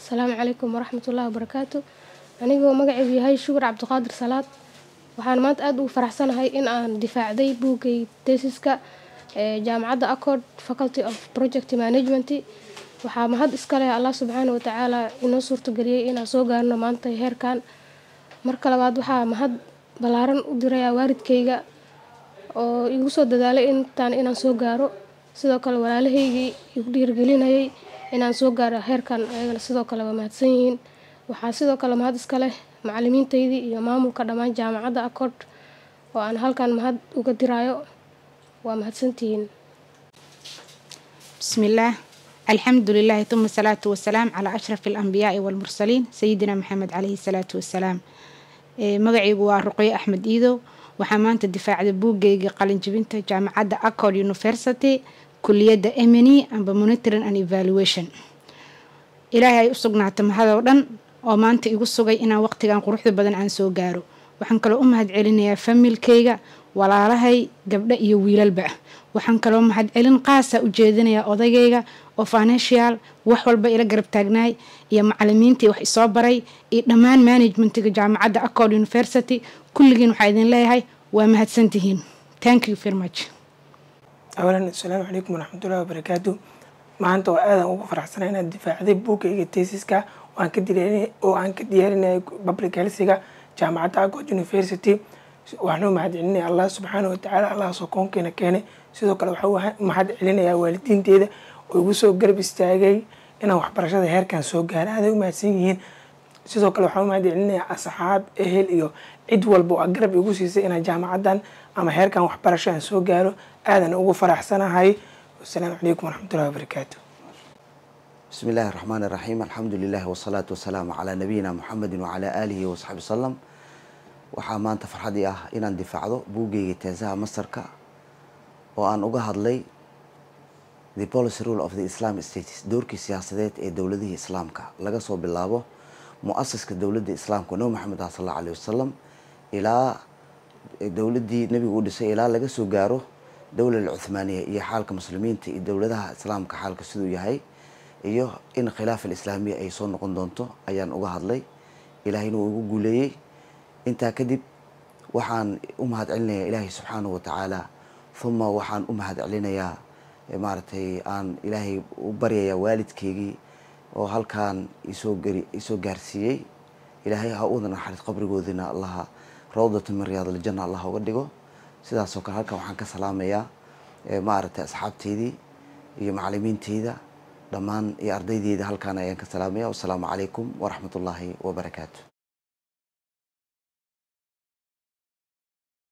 asalaamu calaykum waraxmatullaahi wabarakaatu anigoo magacaygu yahay shukur cabdiqaadir salaad waxaan maanta aada ugu faraxsanahay in aan difaacday buuggay tesiska ee jaamacadda accord faculty of project management waxaa mahad iska leh allah subxaana watacaala inoo suurtageliyey inaan soo gaarno maanta heerkan marka labaad waxaa mahad ballaaran u dirayaa waalidkayga oo igu soo dadaalay intaan inaan soo gaaro sidoo kale walaalahaygii igu dhiirgelinayay inaan soo gaaro heerkan ayagana sidoo kale waa mahadsan yihiin waxaa sidoo kale mahad iska leh macalimiintaydii iyo maamulka dhammaan jaamacadda accord oo aan halkan mahad uga diraayo waa mahadsantihiin بسم الله الحمد لله ثم الصلاة والسلام على أشرف الأنبياء والمرسلين سيدنا محمد عليه الصلاة والسلام إيه، مقعيgu waa ruqyo axmed iidow waxaa maanta difaacda buuggayga qalinjibinta jaamacadda accord university kuliyadda emini amba monitoring and evaluation ilaahay ay u sugnaata mahadoo dhan oo maanta igu sugay inaan waqtigan quruxda badan aan soo gaaro waxaan kaloo u mahad celinayaa familkayga walaalahay gabdho iyo wiilalba waxaan kaloo mahad celin qaasa u jeedinayaa odagayga oo financial wax walba ila garab taagnaay iyo macalimiintii wax isoo baray iyo dhammaan managementiga jaamacadda accord university kulligiin waxaa idin leeyahay waa mahadsantihiin thank you very much awalan asalaamu calaykum waraxmatullahi wabarakaatu maanta waa aadan ugu faraxsanay inaad difaacday buuggayga tesiska oo aan ka diyaarinay- oo aan ka diyaarinayay public healthiga jaamacadda accord university waxaan u mahad celinaya allah subxaana watacaala allahaasoo koonkeena keenay sidoo kale waxaa u mahad celinayaa waalidiinteeda oo igu soo garab istaagay inaan waxbarashada heerkan soo gaara aaday u mahadsan yihiin sidoo kale waxaan u mahad celinayaa asxaab ehel iyo cid walba oo garab igu siisay inaan jaamacaddan ama heerkan waxbarasho aan soo gaaro aadan ugu faraxsanahay wasalaamu calaykum waraxmatullahi wabarakaatu بسم الله الرحمن الرحيم الحمد لله والصلاة والسلام على نبينا محمد وعلى آله وصحبه وسلم waxaa maanta farxadii ah inaan difaacdo buuggayga teesaha mastarka oo aan uga hadlay the policy rule of the islamic states doorkii siyaasadeed ee dowladihii islaamka laga soo bilaabo mu-asiska dowladda islaamka nabi maxamed ah sal allahu alayhi wasalam ilaa dowladdii nebigu u dhisay ilaa laga soo gaaro dowlal cuthmaaniya iyo xaalka muslimiinta iyo dowladaha islaamka xaalka siduu yahay iyo in khilaaf alislaamiya ay soo noqon doonto ayaan uga hadlay ilaahayna uu igu guuleeyey intaa kadib waxaan u mahad celinayaa ilaahay subxaanahu watacaala uma waxaan u mahad celinayaa eh, maaragtay aan ilaahay u baryayaa waalidkeygii oo halkaan isoo gari isoo gaarsiiyey ilaahay ha uda naxariis qabrigoodina allaha rawdatu min riyaad aljanna allah uga dhigo sidaasoo kale halkan waxaan ka salaamayaa eh, maaragtay asxaabteydii iyo macalimiinteyda dhammaan iyo ardaydeeda halkaan ayaan ka salaamaya wasalaamu calaykum waraxmat ullaahi wabarakaatu